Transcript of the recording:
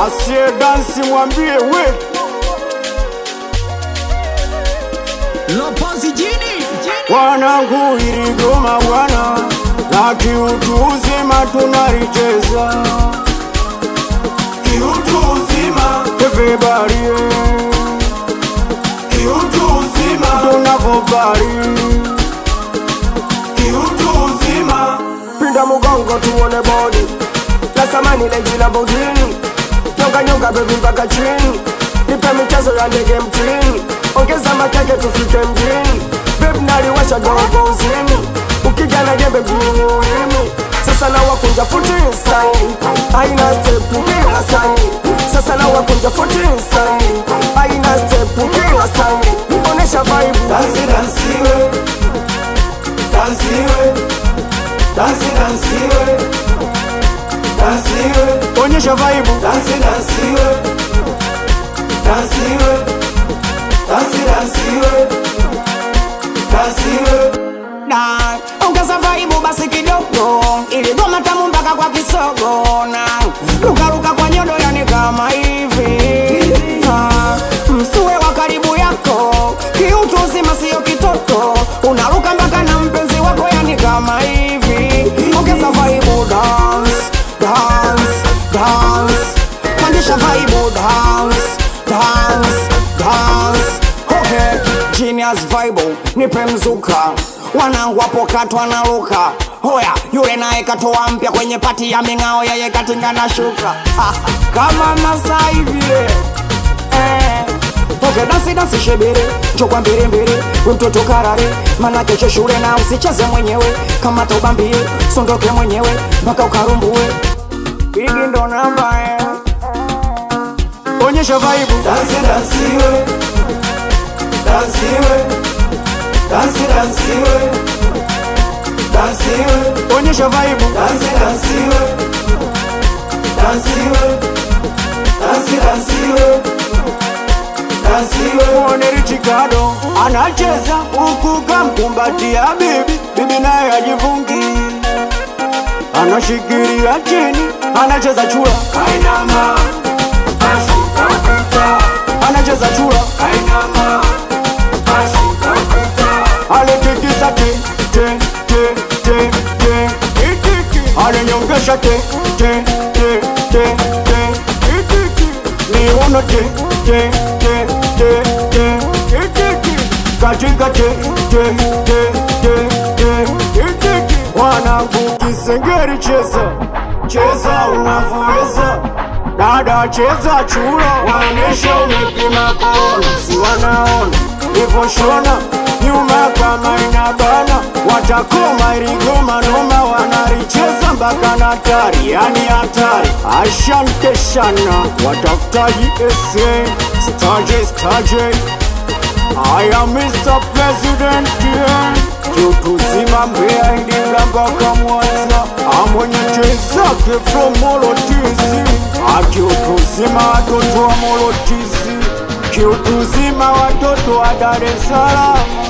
asiye dansi mwambie we Lopozi jini wanangu iligoma bwana na kiutu uzima tunalicheza kiutu uzima everybody kiutu uzima tunavobali kiutu uzima pinda mugongo tuone bodi la samani leji la bodini nyonga nyonga bebi mpaka chini nipe michezo ya ndege mtini ongeza makeke tufike mjini bebi naliwasha gogo uzimi ukigana jembe mjini ulimi sasa na wakunja futi saini aina stepu bila saini sasa na wakunja futi saini aina stepu bila saini onesha vibe Dansi dansiwe Dansiwe Dansi dansiwe Dansiwe onyesha vibe Dansi dansiwe Dansiwe Dansi dansiwe Dansiwe na ongeza vaibu basi kidogo ili goma tamu mpaka kwa kisogo na lukaluka kwa nyodo yani kama hivi Ah, msuwe wa karibu yako kiutu uzima siyo kitoto unaruka mpaka na mpenzi wako yani kama hivi ongeza vaibu dance dance dance pandisha vaibu dance dance dance okay genius vibe nipe mzuka wanangu wapo katwa na luka hoya yule naye katoa mpya kwenye pati ya ming'ao yeye katinga na shuka kama masai vile eh. Okay, dansi dansi shebere njokwa mbele mbele we mtoto karare mana kesho shule na usicheze mwenyewe kama taubambie sondoke mwenyewe mpaka ukarumbue bigi ndo namba eh. onyesha vibe Dansi dansiwe Dansiwe Dansi dansiwe Dansiwe onyesha vibe Dansi dansiwe Dansiwe Dansi dansiwe Dansiwe muone Richikado anacheza huku kamkumbatia bibi, bibi naye ajifungi, anashikilia chini, anacheza chura, Kainama Ashika kuta anacheza chura, Kainama Ashika kuta aletikisa te te te te te itiki, alenyongesha te te te te te itiki, niuno te te te te te itiki, katika te te te te te itiki, wanangu kisengeri cheza cheza unavyoweza dada cheza chura, waonyesha umepima kona, si wanaona hivyo shona nyuma kama inabana, watakoma iligoma noma, wanalicheza mpaka na tari, yani hatari. Asante sana watafutaji ese staje staje I am Mr. President yeah. Kiutuzima Mbeya Iringa mpaka Mwanza amwenye chezake from Molotisi akiutuzima watoto wa Molotisi kiutuzima watoto wa Dar es Salaam